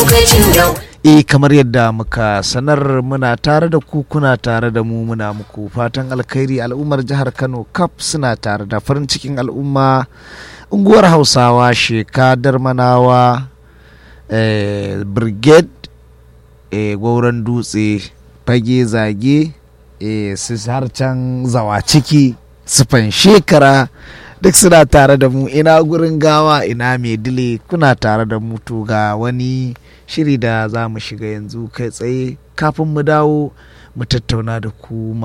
lokacin da E kamar yadda muka sanar muna tare da ku kuna tare da mu muna muku fatan alkhairi al'ummar jihar Kano kaf suna tare da farin cikin al'umma unguwar Hausawa Sheka Darmanawa eh, Brigade eh, Gwauron Dutse Fage Zage eh, su har can zawa ciki sufan shekara duk suna tare da mu ina gurin gawa ina mai dile kuna tare da mu to ga wani shiri da za mu shiga yanzu kai tsaye kafin mu dawo mu tattauna da ku